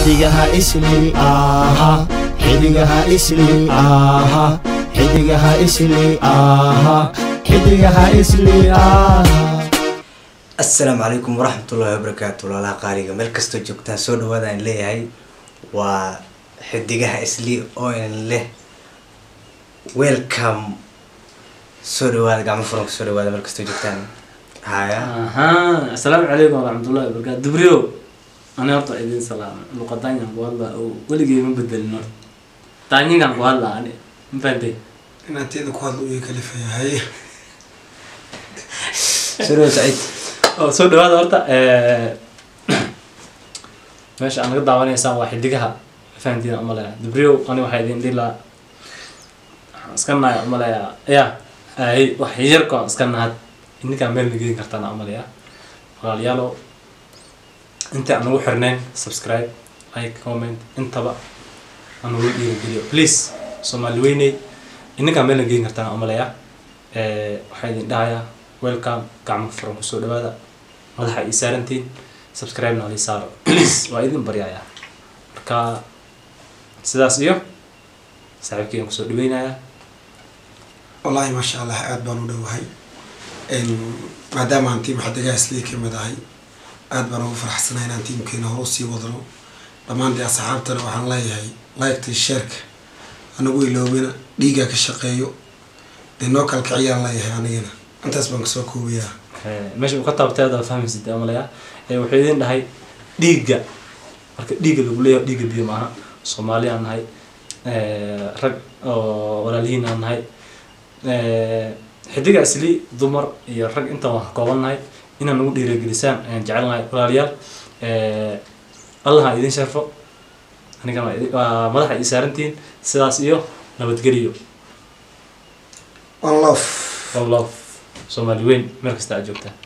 xidigaha isli aha xidigaha isli aha xidigaha isli aha xidigaha isli aha asalaamu calaykum waraxmatullahi wabarakaatu walaalaha qaaliga meel kastoo joogtaan soo dhawaada aan leeyahay waa xidigaha isli oo in leh welcome soo dhawaada gacmo furan kusoo dhawaada meel kastoo joogtaan haya aha asalaamu calaykum waraxmatullahi wabarakaatu dubriyo ani horta idin salaama luqadaanyan ku hadlaa oo weligay ma bedelin horta daanyinkan ku hadlaa ani ma fahantay inaan teeda ku hadlo iyo kalifayahay soo dhawaad saciid oo soo dhawaada horta meesha aan naga daawanaysaan waa xidigaha ma fahantiin umaleya dubriyo ani waxaa idin dhihi lahaa waxaan iska nahay umaleya ya ay wax yarko aan iska nahad ininkaan meel nageyn kartaan umaleya walaalayaalo inta aan ugu xirnayn subscribe like comment intaba aan ugu dhiirigeliyo please soomaali weyney ininkaan meel nageyn kartaan umaleya waxaa idin dhahayaa welcome gacmo furan kusoo dhawaada madaxa ii saarantiin subscribe na lii saaro please waa idin baryayaa marka sidaas iyo saaxiibkeygan kusoo dhaweynayaa wallaahi maasha allah aada baan u dhowahay maadaama aan tiim xadigaha islii ka mid ahay aada baan ugu faraxsanahay inaan tiimkeena hore usii wadno dhammaan dee asxaabtana waxaan leeyahay liketa sheerka anagu iloobina dhiigaa ka shaqeeyo dee noo kala kiciyaan leeyahay anigana intaas baan kasoo koobayaa meesha uu ka taabtay adaa fahmaysid amalaya wuxuu idin dhahay dhiigga marka dhiigga lagu leeyahay dhiigga biyo maaha soomaali aan nahay rag oo walaalihiin aan nahay xidiga isli dumar iyo rag intaan wax kooban nahay inaan nagu dhiiragelisaan ayaan jecel nahay walaalayaal allah ha idin sharfo anigana waa idi- waa madaxa ii saarantihiin sidaas iyo nabadgeliyo one love one love soomaali weyn meel kasta aad joogtaan